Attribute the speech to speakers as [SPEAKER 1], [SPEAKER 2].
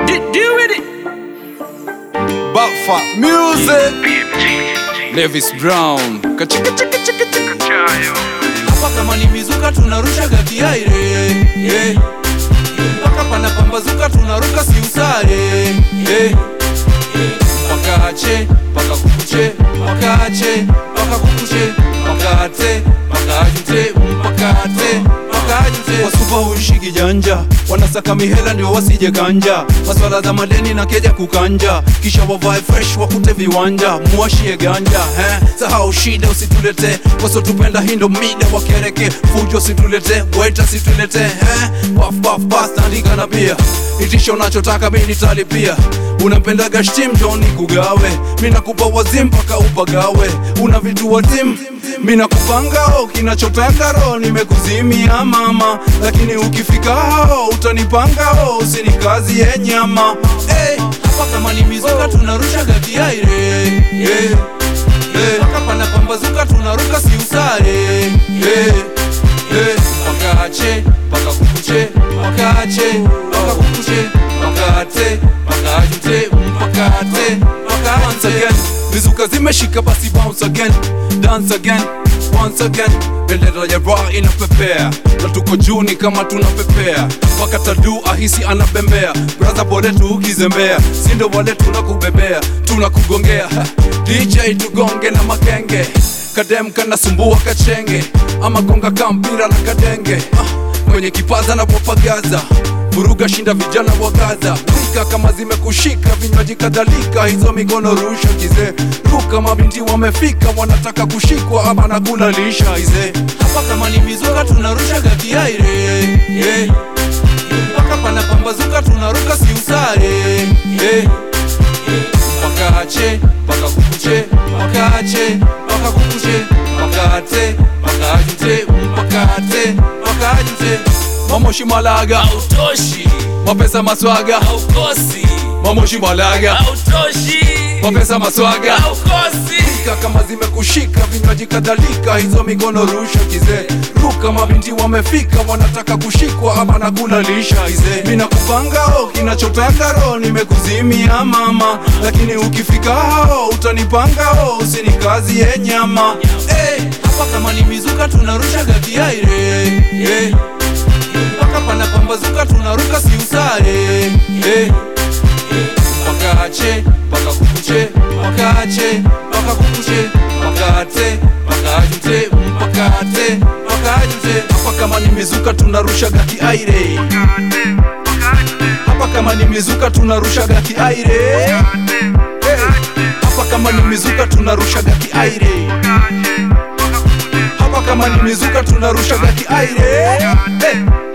[SPEAKER 1] D- deal with it.
[SPEAKER 2] Buffer Music Levis Brown Kachika chika chika chika
[SPEAKER 3] hapa kama ni mizuka tunarushaga kiaire yeah. mpaka panapambazuka tunaruka si usare yeah. pakache paka kukuche pakache paka kukuche pakate pakajute mpakate pakajute wasupa huishiki janja wanasaka mihela ndio wasije kanja maswala za madeni na keja kukanja kisha wavae fresh wakute viwanja muwashie ganja eh? sahau shida usitulete wasotupenda hindo mida wakereke fujo usitulete weta situlete eh? paf paf pas tandika na pia itisho unachotaka mi nitalipia unampendaga shtim joni kugawe mi nakupa wazim mpaka upagawe una vitu wazim mi nakupangao kinachotaka roho nimekuzimia mama lakini ukifika hao utanipangao usini kazi ye nyama hey, hapa kama ni mizuka tunarushaga kiaire yeah. yeah. paka panapambazuka tunaruka si usare yeah. yeah. pakache paka kukuche pakache paka kukuche pakate pakajute mpakate pakate once again mizuka zimeshika basi bounce again dance again once again bendera ya raha inapepea na tuko juni kama tunapepea wakatadu ahisi anabembea braza bole tu ukizembea sindo wale tunakubebea tunakugongea Ha, dj tugonge na makenge kadem kanasumbua kachenge ama gonga kampira na kadenge ah, kwenye kipaza na popagaza vuruga shinda vijana wa gaza wika kama zimekushika vinywaji kadhalika hizo mikono rusha kize ruka mabinti wamefika wanataka kushikwa ama na kulalisha ize hapa kama ni mizuka tunarushaga kiaire yeah. mpaka panapambazuka tunaruka si usare yeah. pakache paka kukuche pakache paka kukuche pakate pakajute mpakate pakajute mamoshi malaga
[SPEAKER 1] Hautoshi,
[SPEAKER 3] mapesa maswaga
[SPEAKER 1] haukosi,
[SPEAKER 3] mamoshi malaga
[SPEAKER 1] hautoshi,
[SPEAKER 3] mapesa maswaga
[SPEAKER 1] haukosi.
[SPEAKER 3] Shika kama zimekushika vinywaji kadhalika hizo mikono rusha kize ruka mabinti wamefika wanataka kushikwa ama na kulalisha ize mina kupangao kinachotaka roho nimekuzimia mama lakini ukifika hao utanipangao usini kazi ye nyama hey, hapa kama ni mizuka tunarushaga kiaire yeah. mpaka panapambazuka tunaruka si usare yeah. pakache paka kukuche pakache paka kukuche pakate pakajute mpakate pakajute hapa kama ni mizuka tunarushaga kiaire hapa kama ni mizuka tunarushaga kiaire Hey, hapa kama ni mizuka tunarushaga kiaire hapa kama ni mizuka tunarushaga kiaire hey.